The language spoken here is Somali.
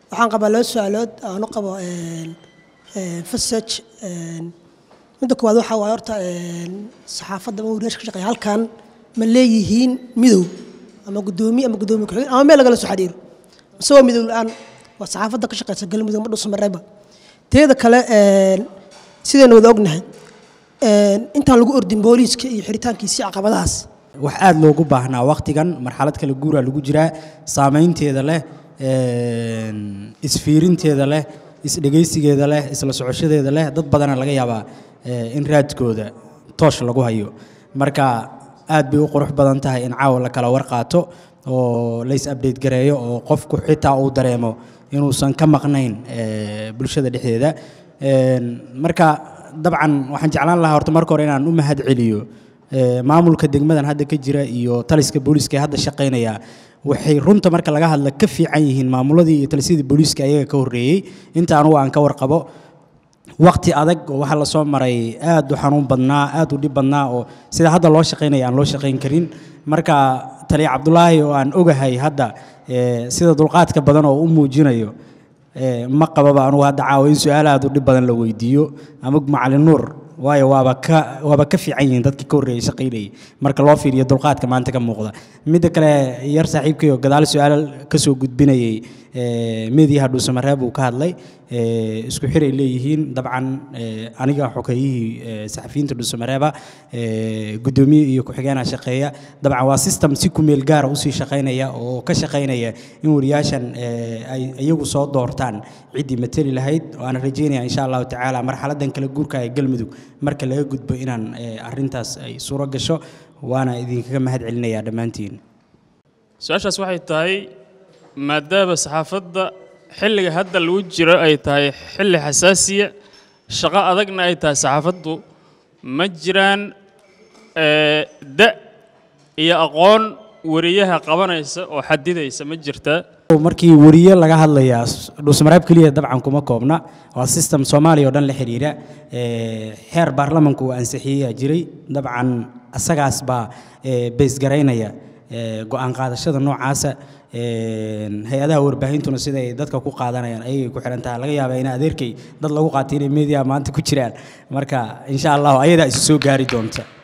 waxaan qabaa laba su-aalood aan u qabo fasaj midda koowaad waxaa waaye horta saxaafadda ama wariyaasha ka shaqeeya halkan ma leeyihiin midow ama guddoomiye ama guddoomiye ku-xigeen ama meel lagala soo xidhiiro mise waa midow la-aan waa saxaafadda ka shaqeysa galmudug ma dhuusa mareeba teeda kale sidaynu wada ognahay intaan lagu ordin booliiska iyo xiritaankiisii caqabadahaas wax aada loogu baahnaa wakhtigan marxalad kale guuraa lagu jiraa saamaynteeda leh isfiirinteeda leh isdhegaysigeeda leh isla socoshadeeda leh dad badana laga yaabaa in raadkooda toosh lagu hayo marka aad bay u qurux badan tahay in caawa la kala warqaato oo lays update gareeyo oo qofku xitaa uu dareemo inuusan ka maqnayn bulshada dhexdeeda marka dabcan waxaan jeclaan lahaa horta marka hore inaan u mahad celiyo maamulka degmadan hadda ka jira iyo taliska booliiska ee hadda shaqaynaya waxay runta marka laga hadla ka fiican yihiin maamuladii iyo talisyadii booliiska ayaga ka horreeyey inta anugu aan ka warqabo waqti adag oo waxaa lasoo maray aad u xanuun badnaa aad u dhib badnaa oo sida hadda loo shaqaynaya aan loo shaqayn karin marka taliya cabdulaahi oo aan ogahay hadda sida dulqaadka badan oo u muujinayo ma qababa anugu hadda caawa in su-aal aad u dhib badan la weydiiyo ama macalin nuur waayo waaba ka waaba ka fiican yihiin dadkii ka horreeyay shaqaynayay marka loo fiiriyo dulqaadka maanta ka muuqda midda kale yar saaxiibkay oo gadaal su-aal ka soo gudbinayay meediyaha dhuusamareeb uu ka hadlay isku xiray leeyihiin dabcan aniga xogeeyihii saxafiyiinta dhuusamareeba guddoomiye iyo ku-xigeenaa shaqeeya dabcan waa system si kumeel gaara usii shaqaynaya oo ka shaqaynaya in wariyaashan ay iyagu soo doortaan ciddii mateli lahayd waana rajeynaya insha allahu tacaala marxaladan kala guurka ee galmudug marka laga gudbo inaan arintaas ay suuro gasho waana idinkaga mahad celinayaa dhammaantiin su-aashaas waxay tahay maadaama saxaafadda xilliga hadda lagu jiro ay tahay xilli xasaasiya shaqo adagna ay tahay saxaafaddu ma jiraan da iyo aqoon wariyaha qabanaysa oo xadidaysa ma jirtaa markii wariye laga hadlayaa dhuusamareeb keliya dabcan kuma koobna waa system soomaaliya oo dhan la xidhiira xeer baarlamanku uu ansixiyeyaa jiray dabcan asagaas baa baysgaraynaya go-aan qaadashada noocaasa hay-adaha warbaahintuna sida ay dadka ku qaadanayaan ayagay ku xihan tahay laga yaabaa in adeerkay dad lagu qaatay inay media maanta ku jiraan marka insha allahu ayadaa isu soo gaari doonta